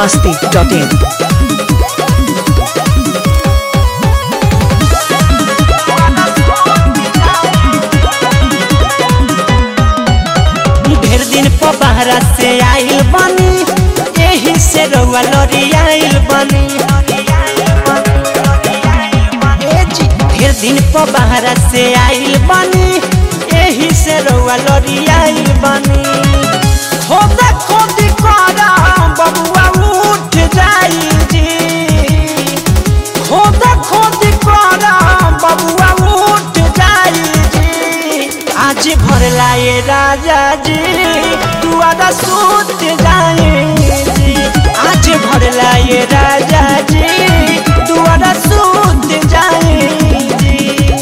masti.in. ढेर दिन पर बहरा से आइल बनी एही से रउआ लड़ी आइल बनी ए जी, ढेर दिन पर बहरा से आइल बनी एही से रउआ लड़ी आइल बनी खोदा खोदी करा बबुआ उठ जाई जी खोदा खोदी करा बबुआ उठ जाई जी आज भरला ये राजा जी दुआरा सूत जाए जी आज भरला ये राजा जी दुआरा सूत जाए जी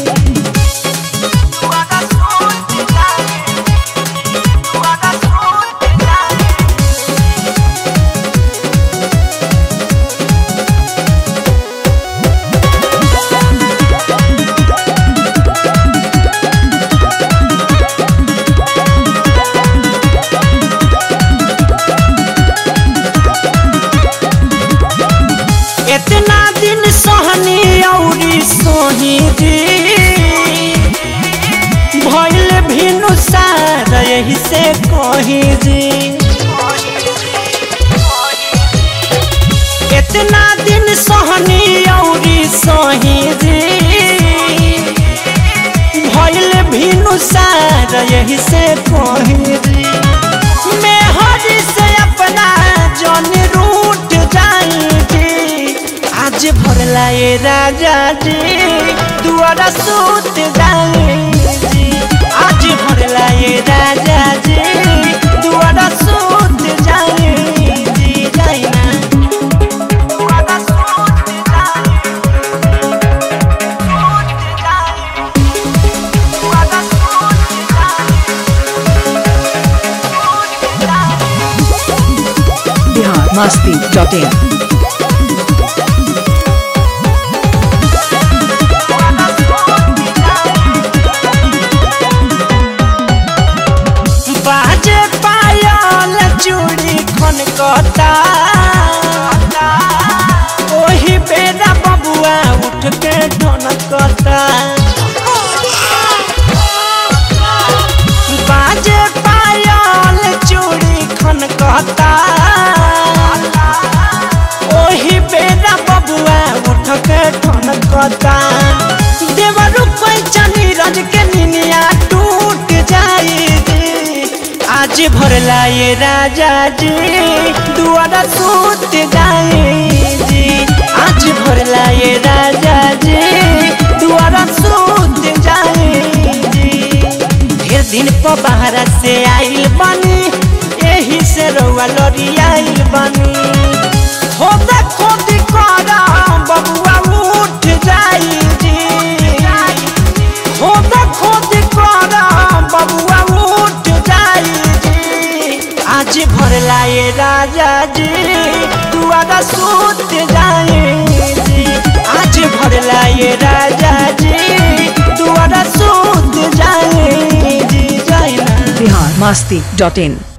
दुआरा सूत जाए दुआरा सूत जाए इतना दिन सहनी औरी सोही जी भइल भिनु सार यही से कही जी इतना दिन सहनी औरी सोही जी भइल भिनु सार यही से कही जी मैं हरी से अपना जन रूठ जाएगी आज भरला ये राजा जी दुआरा सूत जाएगी आज भरला ये राजा जी दुआरा सूत जाएगी जाइना दुआरा सूत जाएगी सूत जाएगी दुआरा सूत जाएगी Bihar masti.in. बाजे पायल चूड़ी खन कता ओही बेरा बबुआ उठ के ढन कता बाजे पायल चूड़ी खन कता ओही बेरा बबुआ उठ के ढन कता देवरु कोई चनी रज के निनिया टूट जाएगी आज भरला ये राजा जी दुआरा सूत जाएगी आज भरला ये राजा जी दुआरा सूत जाएगी ढेर दिन पर बाहर से आइल बनी एही से रउआ लड़ी आइल बनी खोदा खोदी करा बबुआ उठ जाई जी खोदा खोदी करा बबुआ उठ जाई जी आज भरला ये राजा जी दुआरा सूत जाए जी आज भरला ये राजा जी दुआरा सूत जाए जी जाए ना Bihar masti.in.